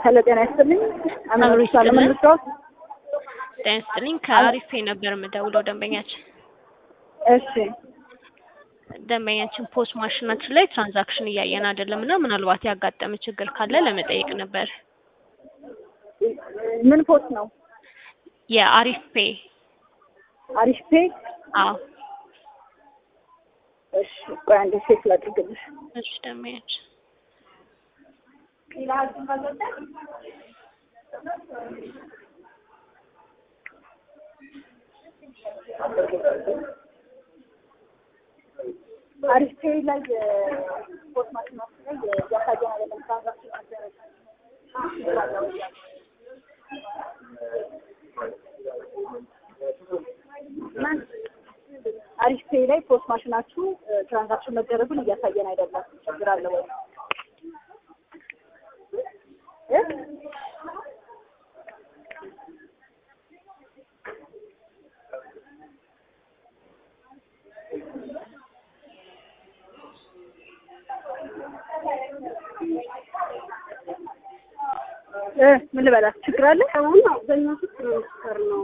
ሄሎ ጤና ይስጥልኝ። አብሮ አምሮች ይስጥልን። ለመመስረት ጤና ይስጥልኝ። ከአሪፌ ነበር የምደውለው ደንበኛችን እሺ ደንበኛችን ፖስት ማሽናችን ላይ ትራንዛክሽን እያየን አይደለም እና ምናልባት ያጋጠመ ችግር ካለ ለመጠየቅ ነበር። ምን ፖስት ነው? የአሪፍ ፔ አሪፍ ፔ። አዎ እሺ ቆይ አንዴ ቼክ ላድርግልሽ። እሺ ደንበኛችን አሪፍ ፔ ላይ ፖስት ማሽናችን ላይ እያሳየን አይደለም ትራንዛክሽን መደረግ አሪፍ ፔ ላይ ፖስት ማሽናችሁ ትራንዛክሽን መደረጉን እያሳየን አይደለም። ችግር አለ ወይ? እ? እ ምን ልበላት? ችግር አለ? አሁን አብዛኛው ሰው ትራንስፈር ነው።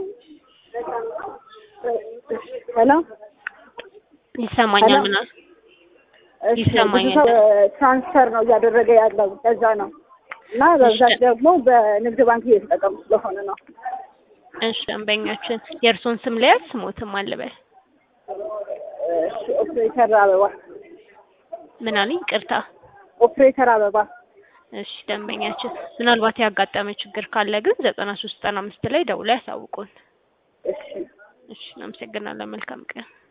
ሄሎ ይሰማኛል። ሄሎ። ምናል እሺ፣ ይሰማኛል። ብዙ ሰው ትራንስፈር ነው እያደረገ ያለው ለዛ ነው። እና በብዛት ደግሞ በንግድ ባንክ እየተጠቀሙ ስለሆነ ነው። እሺ ደንበኛችን የእርሶን ስም ሊያዝ ስሞትም አልበል እሺ፣ ኦፕሬተር አበባ ምን አለኝ? ቅርታ ኦፕሬተር አበባ እሺ ደንበኛችን ምናልባት ያጋጠመ ችግር ካለ ግን ዘጠና ሶስት ዘጠና አምስት ላይ ደውላ ያሳውቁን። እሺ እሺ እናመሰግናለን። መልካም ቀን